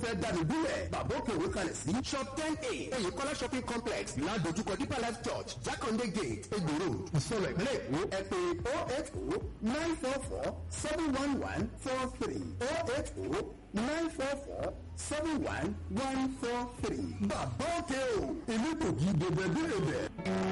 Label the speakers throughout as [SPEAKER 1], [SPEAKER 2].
[SPEAKER 1] fẹ́ dáni gúnlẹ̀ bàbá òkè òwe kalẹ̀ sí shop ten a oyèkọ́lá shopping complex ládojúkọ deeper life church jákàndé gate egbòro ìsọ̀rọ̀ ìpínlẹ̀ èkó ẹ pé oh eight oh nine four four seven one one four three oh eight oh nine four four seven one one four three bàbá òkè o ìlú tòkì dèbèdèbè.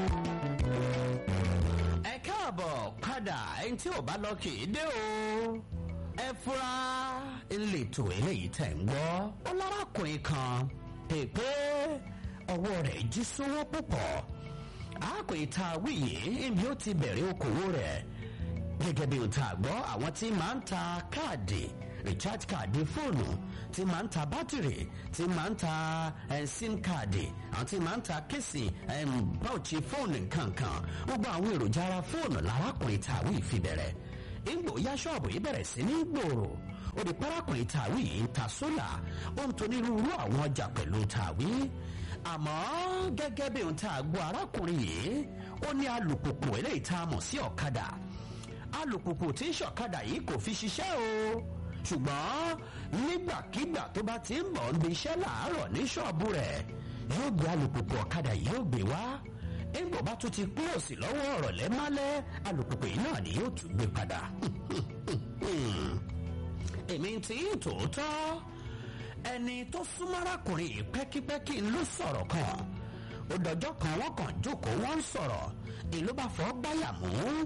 [SPEAKER 2] ẹ káàbọ̀ padà ẹni tí ò bá lọ kì í dé o ẹ fura ìletò eléyìí tẹ̀ ń gbọ́ ó lárakùnrin kan pèpè ọwọ́ rẹ̀ jí sówó púpọ̀ àákùnrin tá a wí yìí ibi ó ti bẹ̀rẹ̀ okòwò rẹ̀ gẹ́gẹ́ bí o ta gbọ́ àwọn tí máa ń ta káàdì recharge káàdì fóònù tí máa ń ta bátìrì tí máa ń ta eh, sim káàdì àwọn tí máa ń ta kéèsì báwùchí fóònù nkankan gbogbo àwọn èròjà ara fóònù lárákùnrin tàwí fi bẹ̀rẹ̀ ìgbò ya ṣọ́ọ̀bù yìí bẹ̀rẹ̀ sí ní gbòòrò ó di parákùnrin tàwí yìí ń ta sólà ó ń tonírúurú àwọn ọjà pẹ̀lú tàwí àmọ́ gẹ́gẹ́ bí ohun tá a gbọ́ arákùnrin yìí ó ní alùpùpù eléyìí tá a mọ̀ sí ọ̀kadà alùpùpù tí ń ṣọ̀kadà yìí kò fi ṣiṣẹ́ o ṣùgbọ́n nígbàkigbà tó bá ti ń bọ̀ ń bi iṣẹ́ làárọ̀ ní ṣọ́ọ̀bù rẹ̀ yóò gbé alùpùpù ọ̀kadà yìí yóò gbé wá nígbà bá tún ti kúròsì lọ́wọ́ ọ̀rọ̀ lẹ́málẹ́ alùpùpù yìí náà ni yóò tún gbé padà. èmi ti ń tòótọ́ ẹni tó súnmọ́ arákùnrin yìí pẹ́kípẹ́kí ló sọ̀rọ̀ kan ó dọjọ́ kan wọ́n kàn jókòó wọ́n ń sọ̀rọ̀ ìlú bá fọ́ gbáyà mú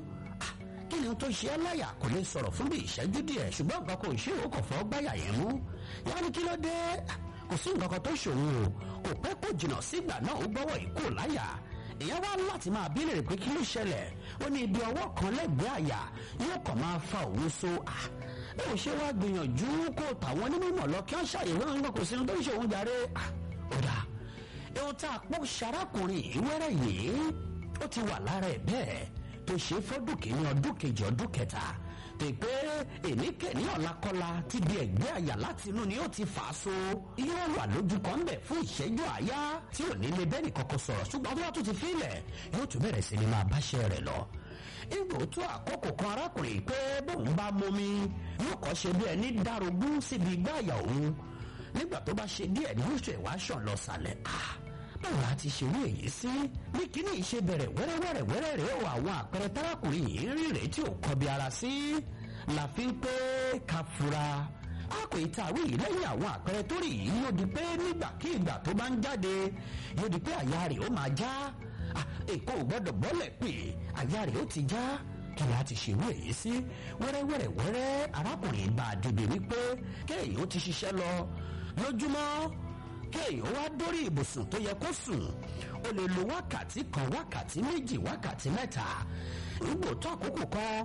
[SPEAKER 2] kí ni tó ṣe é láyà kò lè sọ̀rọ̀ fún bí ìṣẹ́jú díẹ̀ ṣùgbọ́n nǹkan kò ṣe ó kò fọ́ gbáyà yẹn mú yá ni kí ló dé kò sí nǹkan kan tó ṣòwò o kò pẹ́ kó jìnnà sígbà náà ó gbọ́wọ́ ìkó láyà èèyàn wá láti máa bí lèrè pé kí ló ṣẹlẹ̀ ó ní ibi ọwọ́ kan lẹ́gbẹ̀ẹ́ àyà yóò kàn máa fa òun so ẹ ò ṣe wá gbìyànjú kó tàwọn onímọ̀ lọ kí wọ́n ṣàyẹ̀wò àwọn kò sí ní tó ń ṣe òun jàre ó dà ohun tá a pọ̀ ṣarákùnrin ìwẹ́rẹ́ yìí ó ti wà lára ẹ̀ bẹ́ẹ̀ tó ṣe fọ́dún kìíní ọdún kejì ọdún kẹta pèpè èníkẹ́ni ọ̀làkọ́lá ti di ẹ̀gbẹ́ àyà láti inú ni ó ti fà á so yóò wà lójú kan bẹ̀ fún ìṣẹ́jú àyá tí ò ní lè bẹ́ẹ̀ni kọ́kọ́ sọ̀rọ̀ ṣùgbọ́n tó bá tún ti fílẹ̀ yóò tún bẹ̀rẹ̀ sí ni máa báṣẹ́ rẹ̀ lọ. ìgbò tó àkókò kan arákùnrin pé bóun bá momi yóò kọ́ ṣe bí ẹni dárogún síbi igbá àyà òun nígbà tó bá ṣe díẹ̀ ní oṣù ẹ̀wá ṣàn lọ sàlẹ̀ ah báwo la ti ṣerú èyí sí ní kíní ìṣe bẹ̀rẹ̀ wẹ́rẹ́wẹ́rẹ́ wẹ́rẹ́ rẹ̀ ó àwọn àpẹẹrẹ tárákùnrin yìí rí rèé tí ò kọbi ara sí la fi ń pé ká fura a kò ì tàwé yìí lẹ́yìn àwọn àpẹẹrẹ tó rí yìí yóò di pé nígbàkigbà tó bá ń jáde yóò di pé àyà rẹ̀ ó máa já èkó ò gbọ́dọ̀ bọ́lẹ̀ pé àyà rẹ̀ ó ti já kí la ti ṣerú èyí sí wẹ́rẹ́wẹ́rẹ́ wẹ́rẹ́ arákùnrin bá a débi wípé kéèyàn ó ti ṣiṣẹ́ lọ lójúmọ́ kéèyàn wá dórí ibùsùn tó yẹ kó sùn ó lè lo wákàtí kan wákàtí méjì wákàtí mẹ́ta nígbò tó àkókò kan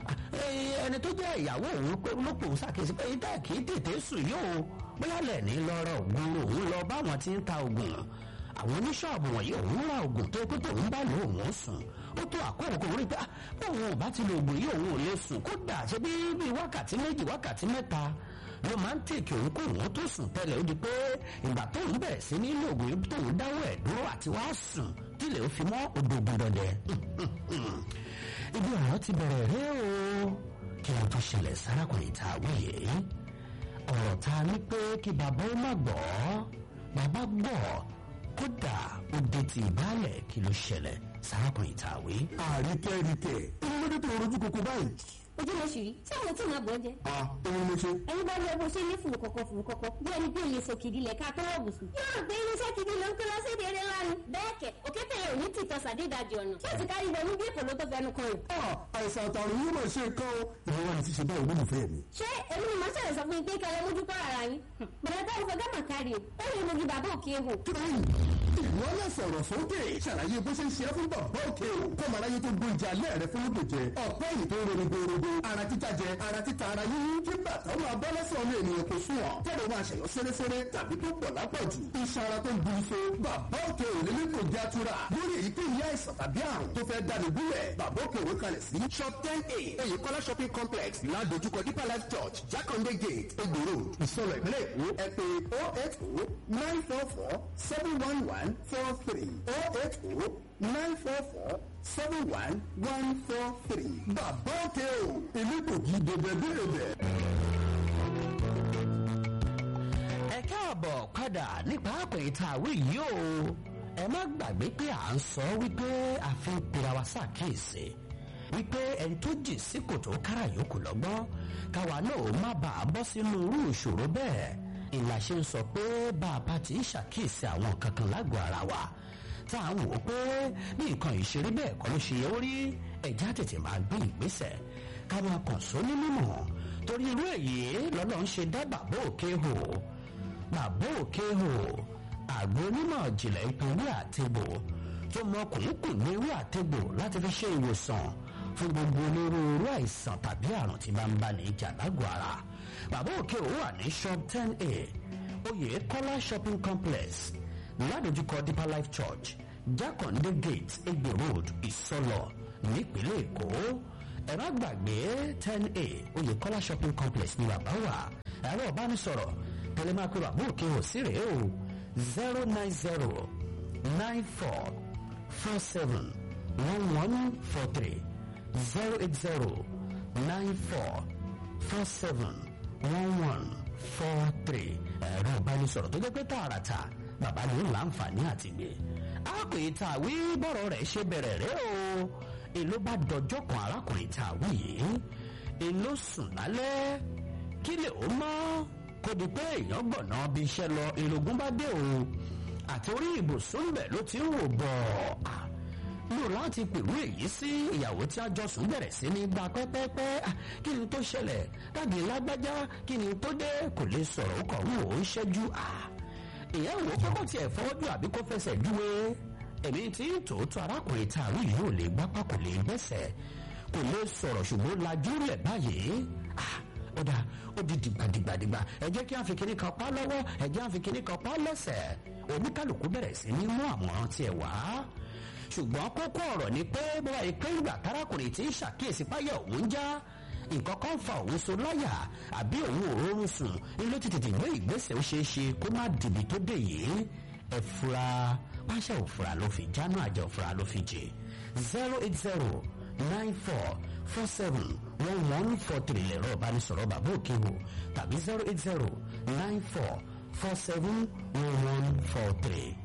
[SPEAKER 2] ẹni tó jẹ́ ìyàwó òun pé ló pòun ṣàkíyèsí pé ìdá kì í tètè sùn yóò bóyá lẹ́ẹ̀ni lọ́rọ̀ ògùn òun lọ báwọn ti ń ta ògùn àwọn oníṣọ́ọ̀bù wọ̀nyí òun ra ògùn tó pé tóun bá lò òun sùn ó tó àkókò kan rí pé bóun ò bá ti lo ògùn yìí òun ò lè sùn kódà ṣe bí bí wákàtí méjì wákàtí mẹ́ta ló máa ń tèkì òun kó òun tó sùn tẹ́lẹ̀ ó di pé ìgbà tóun bẹ̀rẹ̀ sí ní ilé ògùn yìí tóun dáwọ́ ẹ̀ dúró àti wá sùn tílẹ̀ ó fi mọ́ odògùn dọ̀dẹ̀. ibi ọ̀rọ̀ ti bẹ̀rẹ̀ rẹ́ o kí wọ́n tó ṣẹlẹ̀ sárakùnrin tá a wúyè ọ̀rọ̀ ta ni pé kí bàbá ó má gbọ́ bàbá gbọ́ kódà ó dé ti ìbálẹ̀ kí ló ṣẹlẹ̀ sárakùnrin tá a wí.
[SPEAKER 1] àríkẹ́ríkẹ́ ìmúlódé tó rojú koko báyìí.
[SPEAKER 3] ojú ló ṣì rí tí àwọn tí màá bọ̀ jẹ.
[SPEAKER 1] a òun ló ṣe.
[SPEAKER 3] ẹ̀yin bá rí ẹbọ ṣe ní fùrù kọ̀kọ̀ fùrù kọ̀kọ̀ bí ẹni pé olè sọ kìdí lẹ̀ ká tó wọ̀ bùsùn. yóò gbé irinṣẹ́ kìdí ló ń kó lọ sí èdè eré lánàá. bẹ́ẹ̀ kẹ̀ òkété yẹn ò ní tìtọ́ sàdédàjì ọ̀nà. tí ó ti kárí ibẹ̀ ní bí èkó ló tó fẹnu kan rẹ̀.
[SPEAKER 1] a àìsàn àtàrùn yóò máa ṣe nǹkan o. ìwọ wa ni ti ṣe báyìí olólùfẹ́ mi.
[SPEAKER 3] ṣé èmi ni màá ṣàlẹ̀ sọ fún yín pé kẹlẹ́ mójú kọ́ ara yín. bẹ̀rẹ̀ bá ìfọ̀ gámà kárí o ó lè mojú bàbá òkè ehò.
[SPEAKER 1] kíláyì ìwọ náà sọ̀rọ̀ sókè ṣàlàyé bó ṣe ń ṣe é fún bàbá òkè o kó màá láyé tó gbó ìjà alẹ́ rẹ fún lóògbé jẹ ọ̀pẹ́ yìí tó ń ronú gbòòrògbò ara títa jẹ ara títa ara yíyí kí bàtà ó máa bọ́ lẹ́sẹ̀ ọmọ ènìyàn kò sún ọ̀ tẹ́lẹ̀ máa ṣẹ̀yọ́ sẹ́rẹ́sẹ́rẹ́ tàbí tó pọ̀ lápọ̀jù iṣan ara tó ń bu iṣo bàbá òkè ò lélẹ́ kò já tura lórí èyíkéyìí àìsàn tàbí àrùn tó fẹ́ dáni gúnlẹ̀ bàbá òkè òwe kalẹ̀ sí shop ten a èyí kọ́lá shopping complex ládojúkọ deeper life church jákàndé gate egbòro ìsọlọ ìpínlẹ̀ èkó ẹ pé oh eight oh nine four four seven one one four three oh eight oh nine four four seven one one four three bàbá òkè o ìlú kò jí dèbè dèbè.
[SPEAKER 2] ẹ káàbọ̀ padà nípa àpèyí tá a wí yìí o ẹ má gbàgbé pé à ń sọ wípé a fi ń pera wa ṣàkíyèsí wípé ẹni tó jì sí kòtò kára yòókù lọ́gbọ́n káwa náà ó má bàa bọ́ sínú irú ìṣòro bẹ́ẹ̀ ìlà ṣe ń sọ pé bá a bá ti ń ṣàkíyèsí àwọn nǹkan kan lágọ̀ọ́ ara wa tá à ń wò ó pé bí nǹkan ìṣeré bẹ́ẹ̀ kọ́ ló ṣe yẹ ó rí ẹ̀já tètè máa gbé ìgbésẹ̀ ká máa kàn só ní mímọ̀ torí irú èyí lọ́lọ́ ń ṣe dá bàbá òkè hò bàbá òkè hò àgbo onímọ̀ ìjìnlẹ̀ ìpínlẹ̀ àtẹ̀bò tó mọ kùnkùn ní ewé àtẹ̀bò láti fi ṣe ìwòsàn fún gbogbo onírúurú àìsàn tàbí àrùn tí bá ń bá ní ìjà lágọ̀ọ́ ara bàbá òkè hò wà ní shop ten a oyè kọ́lá shopping complex ládojúkọ deeper life church jákàndé gate egbe road ìsọlọ nípínlẹ̀ èkó ẹ̀rọ àgbàgbé ten a oyèkọ́lá shopping complex ní bàbá wa ẹ̀rọ ìbánisọ̀rọ̀ tẹlẹmákú bàbá òkè ò sí rèé o zero nine zero nine four four seven one one four three zero eight zero nine four four seven one one four three ẹ̀rọ ìbánisọ̀rọ̀ tó jẹ́ pé tààràtà bàbá ní ń láǹfààní àti gbé àpè tàwí bọ̀rọ̀ rẹ̀ ṣe bẹ̀rẹ̀ rẹ̀ o èló bá dọjọ́ kan arákùnrin tàwí yìí èló sùn lálẹ́ kí lè ó mọ́ kó di pé èèyàn gbọ̀nà bí iṣẹ́ lọ ìrògùn bá dé o àti orí ibùsùn bẹ̀ ló ti ń wò bọ̀ lò láti pèrú èyí sí ìyàwó tí a jọ sùn bẹ̀rẹ̀ sí ní gba pẹ́pẹ́pẹ́ kí ni tó ṣẹlẹ̀ dáàdi lágbájá kí ni tó dé kò lè sọ̀rọ̀ ó kàn ń wò ó ń ṣẹ́jú ìyẹn wò ó pé kò tiẹ̀ fọ́jú àbí kò fẹsẹ̀ júwe èmi tí tòótọ́ arákùnrin tààrí yìí ò lè gbápá kò lè gbẹ́sẹ̀ kò lè sọ̀rọ̀ ṣùgbọ́n lajú lẹ̀ báyìí ó dà ó di dìgbàdìgbàdìgbà ẹ jẹ́ kí a fi kíní kan pa lọ́wọ́ ẹ jẹ́ a fi kíní kan pa lẹ́sẹ̀ oníkàlùkù bẹ̀rẹ̀ sí ní mú àmọ̀ràn tiẹ̀ wá ṣùgbọ́n kókó ọ̀rọ̀ ni pé bọ́lá ìpé ìgbà tárákùnrin tí ń ṣàkíyèsí páyà òun já nǹkan kan fa òun so láyà àbí òun ò rọrùn sùn ní ló ti tètè gbé ìgbésẹ̀ ó ṣeé ṣe kó má dìbì tó dé yìí ẹ fura pàṣẹ òfura ló fi jáná àjẹ òfura ló fi jẹ zero eight zero nine four four seven one one four three lẹ̀rọ ìbánisọ̀rọ̀ bàbá òkè wò tàbí zero eight zero nine four four seven one one four three